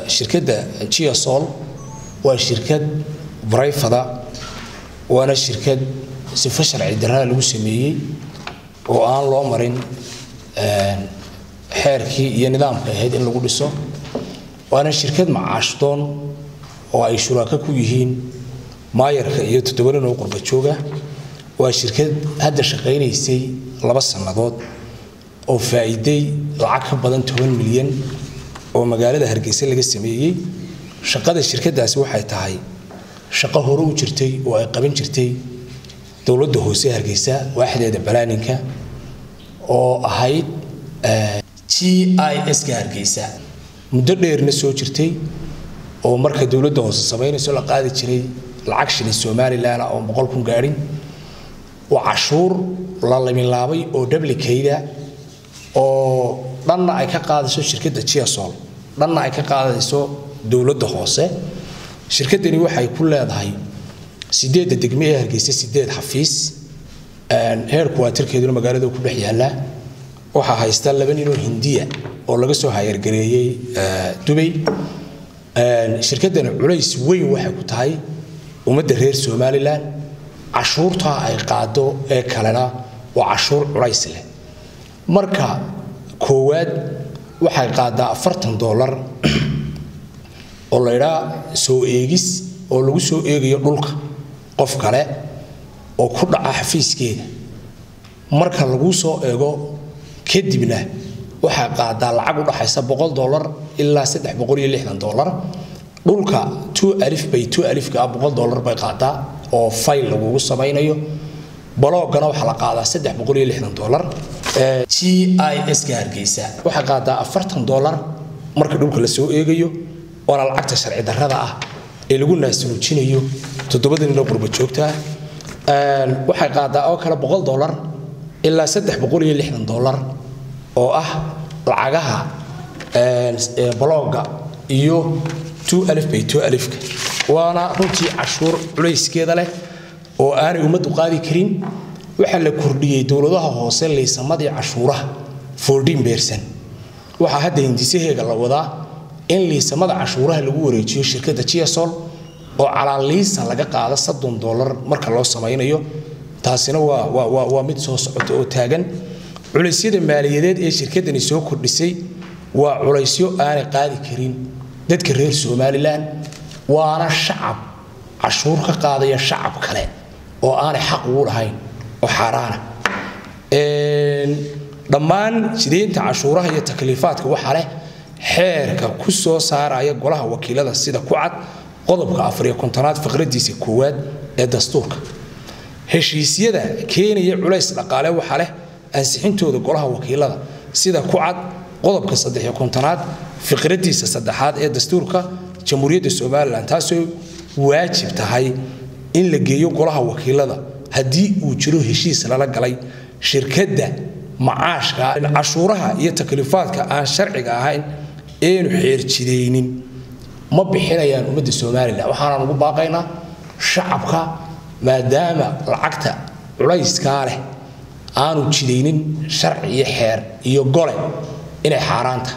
shirkadda giasol waa shirkad barayfada waana shirkad sifo sharci darrada lagu sameeyey oo aan loo marin xeerkii iyo nidaamka ahayd in lagu dhiso waana shirkad macaashdoon oo ay shuraako ku yihiin maayarka iyo toddobanin oo qurba jooga waa shirkad hadda shaqaynaysay laba sannadood oo faa'iiday lacag ka badan toban milyan oo magaalada hargeysa laga sameeyey shaqada shirkadaasi waxay tahay shaqo hore u jirtay oo ay qaban jirtay dowladda hoose hargeysa waaxdeeda balaaninka oo ahayd g i s-ka hargeysa muddo dheerna soo jirtay oo marka dowladda hoose samaynayso la qaadi jiray lacag shilin somalilan oo boqol kun gaadhin waa cashuur la laminlaabay oo dhablikayda oo dhanna ay ka qaadayso shirkadda giasol dhanna ay ka qaadayso dowladda hoose shirkaddani waxay ku leedahay sideedda degme ee hargeysa sideed xafiis heerku waa tirkeeduna magaalada ku dhex yaallaa waxaa haysta laba ninoo hindiya oo laga soo hayargareeyey dubay shirkaddani culays weyn waxay ku tahay ummadda reer somalilan cashuurtaa ay qaado ee kalena waa cashuur culays leh marka koowaad waxay qaadaa afartan dollar oo laydhaa soo eegis oo lagu soo eegayo dhulka qof kale oo ku dhaca xafiiskeeda marka laguu soo eego kadibna waxay qaadaa lacag u dhaxaysa boqol dollar ilaa saddex boqol iyo lixdan dollar dhulka two alif bay two alifka ah boqol dollar bay qaadaa oo fayl lagugu samaynayo baloogana waxaa la qaadaa saddex boqol iyo lixdan dollar g i s-ka hargeysa waxay qaadaa afartan dollar marka dhulka la soo eegayo waana lacagta sharci darrada ah ee lagu naasnuujinayo toddobada ninoo qurba joogtaa waxay qaadaa oo kale boqol dollar ilaa saddex boqol iyo lixdan dollar oo ah lacagaha balooga iyo two alif bay two alifka waana runtii cashuur culayskeeda leh oo aanay ummaddu qaadi karin waxaa la kordhiyey dowladaha hoose liisamadii cashuuraha fourteen bercent waxaa hadda hindisaheega la wadaa in liisamada cashuuraha lagu wareejiyo shirkadda giasol oo calaa liisa laga qaado soddon dollar marka loo samaynayo taasina waa waa waa mid soo socota oo taagan culaysyada maaliyadeed ee shirkaddani soo kordhisay waa culaysyo aanay qaadi karin dadka reer somalilan waana shacab cashuur ka qaadaya shacab kale oo aanay xaq ugu lahayn oo xaaraana dhammaan jideynta cashuuraha iyo takliifaadka waxaa leh xeerka ku soo saaraya golaha wakiilada sida ku cad qodobka afariyo kontonaad faqradiisa koowaad ee dastuurka heshiisyada keenaya culays dhaqaale waxaa leh ansixintooda golaha wakiilada sida ku cad qodobka saddexiyo kontonaad fiqradiisa saddexaad ee dastuurka jamhuuriyadda somalilan taasoo waajib tahay in la geeyo golaha wakiilada haddii uu jiro heshiis lala galay shirkadda macaashka cashuuraha iyo takliifaadka aan sharciga ahayn eenu xeerjidaynin ma bixinayaan ummadda somalilan waxaanaan ugu baaqaynaa shacabka maadaama lacagta culayskaa leh aanu jidaynin sharci iyo xeer iyo gole inay xaaraanta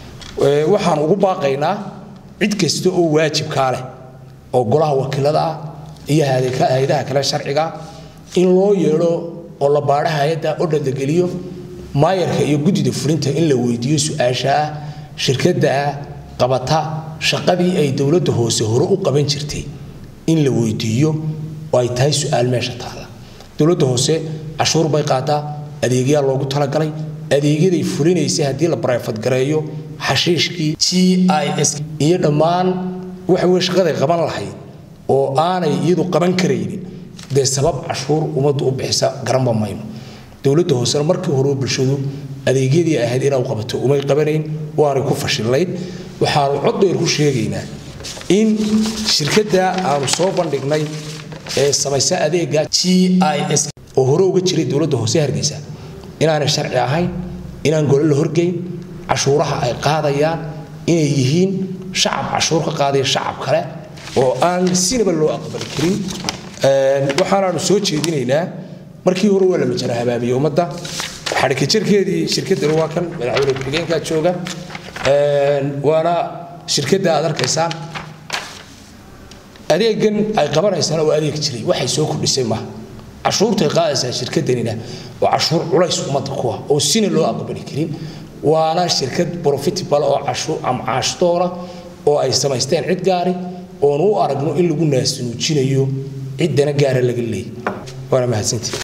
waxaan ugu baaqaynaa cid kasta oo waajibkaa leh oo golaha wakiilada ah iyo hay-adaha kale sharciga in loo yeedho oo la baadho hay-adda oo dhaldageliyo maayarka iyo guddida fulinta in la weydiiyo su-aasha ah shirkadda qabata shaqadii ay dowladda hoose hore u qaban jirtay in la weydiiyo oo ay tahay su-aal meesha taalla dowladda hoose cashuur bay qaadaa adeegyaa loogu talagalay adeegyaday fulinaysay haddii la barayfadgareeyo xashiishkii g i s iyo dhammaan waxa weye shaqaday qaban lahayd oo aanay iyadu qaban karaynin dee sabab cashuur ummaddu u bixisa garanba mayno dowladda hoosena markii hore bulshadu adeegyadii ahayd inau qabato umay qabanayn waanay ku fashillayn waxaanu cod dheer ku sheegaynaa in shirkadda aanu soo bandhignay ee samaysa adeega g i s oo hore uga jiray dowladda hoose hargeysa inaanay sharci ahayn inaan gole la horgeyn cashuuraha ay qaadayaan inay yihiin shacab cashuur ka qaadaya shacab kale oo aan sinaba loo aqbali karin waxaanaanu soo jeedinaynaa markii hore waa la majara habaabiyey ummadda xadhikajarkeedii shirkaddani waa kan madaxweyne ku-xigeenkaa jooga waana shirkadda aad arkaysaan adeegan ay qabanaysaan oo adeeg jiray waxay soo kordhisay maaha cashuurtay qaadaysaa shirkaddanina waa cashuur culays ummadda ku ah oo sina loo aqbali karin waana shirkad profitable oo caashdoora oo ay samaysteen cid gaari oonu u aragno in lagu naasnuujinayo ciddana gaara laga leeyay waana mahadsantii